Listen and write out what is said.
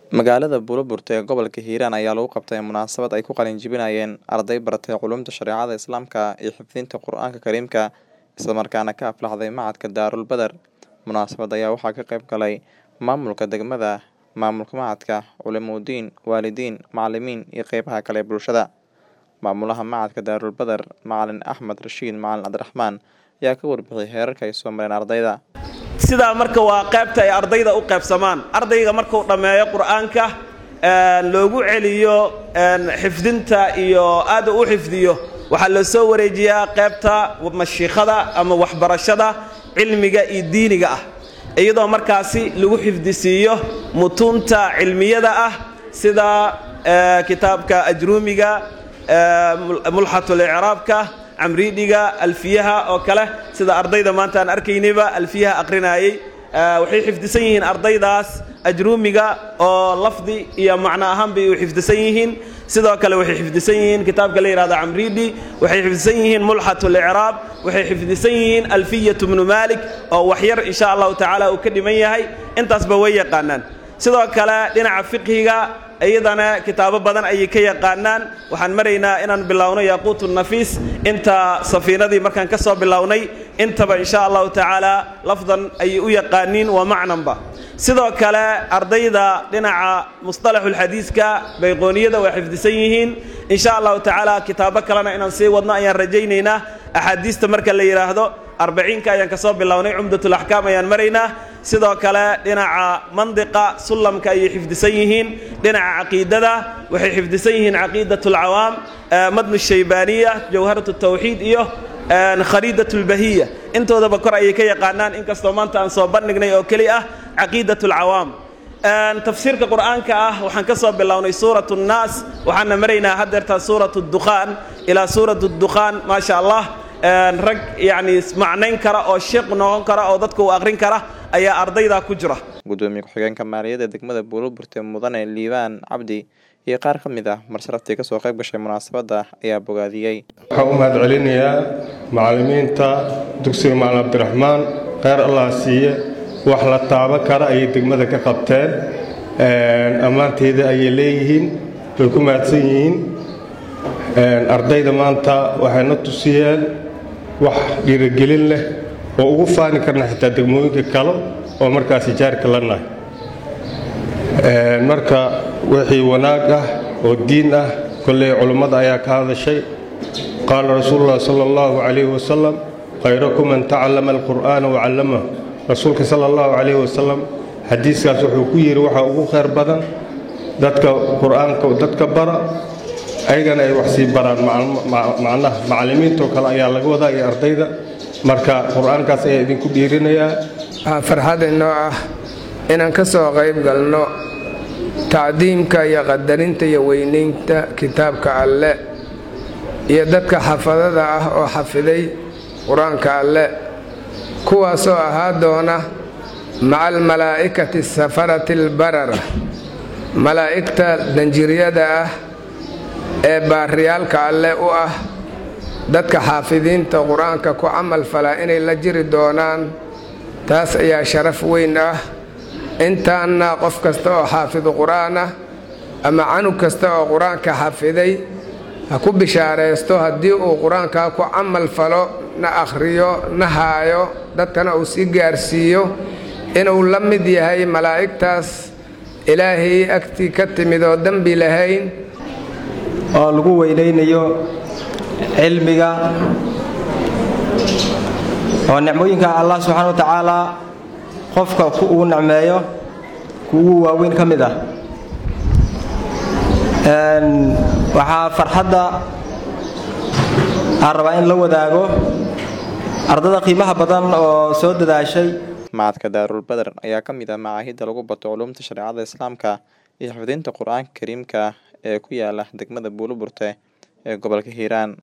Magaalada Buloburte ee gobolka Hiiraan ayaa lagu qabtay munaasabad ay ku qalin jebinayeen arday baratay culuumta shareecada Islaamka iyo xifdinta Qur'aanka Kariimka isla markaana ka aflaxday Machadka Daarul Badar. Munaasabadda ayaa waxaa ka qayb galay maamulka degmada, maamulka machadka, culimooyin, waalidiin, macalimiin iyo qeybaha kale ee bulshada. Maamulaha Machadka Daarul Badar, Macalin Axmed Rashiid Macalin Cabdiraxmaan ayaa ka warbixiyay heerarka ay soo mareen ardayda. sidaa marka waa qaybta ay ardayda u qaybsamaan ardayga markuu dhammeeyo qur'aanka loogu celiyo xifdinta iyo aada u xifdiyo waxaa loo soo wareejiyaa qaybta mashiikhada ama waxbarashada cilmiga iyo diiniga ah iyadoo markaasi lagu xifdisiiyo mutuunta cilmiyada ah sida kitaabka ajruumiga mulxatul icraabka camriidhiga alfiyaha oo kale sida ardayda maanta aan arkaynayba alfiyaha aqrinayay waxay xifdisan yihiin ardaydaas ajruumiga oo lafdi iyo macno ahaanbay u xifdisan yihiin sidoo kale waxay xifdisan yihiin kitaabka la yidhahdo camriidhi waxay xifdisan yihiin mulxatul icraab waxay xifdisan yihiin alfiyatu bnu malik oo waxyar insha allahu tacaala uu ka dhiman yahay intaasba way yaqaanaan sidoo kale dhinaca fiqhiga iyadana kitaabo badan ayay ka yaqaanaan waxaan maraynaa inaan bilowno yaquutu nafiis inta safiinadii markaan ka soo bilownay intaba insha allahu tacaala lafdan ayay u yaqaaniin waa macnanba sidoo kale ardayda dhinaca musطalaxulxadiiska bayqooniyada way xifdisan yihiin insha allahu tacaala kitaabo kalena inaan sii wadno ayaan rajaynaynaa axaadiista marka la yidhaahdo arbaciinka ayaan kasoo bilownay cumdatulaxkaam ayaan maraynaa sidoo kale dhinaca mandiqa sullamka ayay xifdisan yihiin dhinaca caqiidada waxay xifdisan yihiin caqiidat alcawaam madnu shaybaaniya jawharat tawxiid iyo khariidat lbahiya intoodaba kor ayay ka yaqaanaan inkastoo maanta aan soo bandhignay oo keli ah caqiidat alcawaam tafsiirka qur'aanka ah waxaan ka soo bilownay suurat nnaas waxaana maraynaa haddeertaa suurat dukhaan ilaa suurat dukhaan maasha allah rag yacni macnayn kara oo sheeq noqon kara oo dadka uu aqrin kara ayaa ardayda ku jira gudoomiye ku-xigeenka maaliyadda degmada buuloburte mudane liibaan cabdi iyo qaar ka mid ah marsharaftii kasoo qayb gashay munaasabadda ayaa bogaadiyey waxaan u mahad celinayaa macallimiinta dugsiga macalin cabdiraxmaan kheyr allah siiye wax la taaban kara ayay degmada ka qabteen ammaanteeda ayay leeyihiin way ku mahadsan yihiin ardayda maanta waxay na tusiyeen wax dhiirigelin leh oo ugu faani karna xitaa degmooyinka kale oo markaasi jaarka la nahay marka wixii wanaag ah oo diin ah kolley culummada ayaa ka hadashay qaala rasuulullahi sala allahu calayhi wasalam khayrakum man tacallama alqur'aana wacallamahu rasuulka sala allahu calayhi wasalam xadiiskaas wuxuu ku yidhi waxaa ugu khayr badan dadka qur'aanka dadka bara ayagana ay wax sii baraan macnaha macallimiintoo kale ayaa laga wadaa iyo ardayda marka qur-aankaas ayaa idinku dhiirinayaa waxaa farxad inoo ah inaan ka soo qayb galno tacdiimka iyo qadarinta iyo weynaynta kitaabka alle iyo dadka xafadada ah oo xafiday qur-aanka alle kuwaasoo ahaa doona maca almalaa'ikati safarati albarara malaa'igta danjiryada ah ee baariyaalka alle u ah dadka xaafidiinta qur-aanka ku camal falaa inay la jiri doonaan taas ayaa sharaf weyn ah intaanna qof kasta oo xaafidu qur-aan ah ama canug kasta oo qur-aanka xafiday ha ku bishaaraysto haddii uu qur-aankaa ku camal falo na akhriyo na haayo dadkana uu sii gaarsiiyo inuu la mid yahay malaa'igtaas ilaahay agtii ka timid oo dembi lahayn oo lagu weynaynayo cilmiga oo nicmooyinka allah subxaana wa tacaalaa qofka uu nicmeeyo kuugu waaweyn ka mid ah waxaa farxadda aan rabaa in la wadaago ardada qiimaha badan oo soo dadaashay Machadka Daarul Badar ayaa ka mid ah macaahidda lagu bato culuumta shareecada Islaamka iyo xifdinta Qur'aanka Kariimka ee ku yaala degmada Buuloburte ee gobolka Hiiraan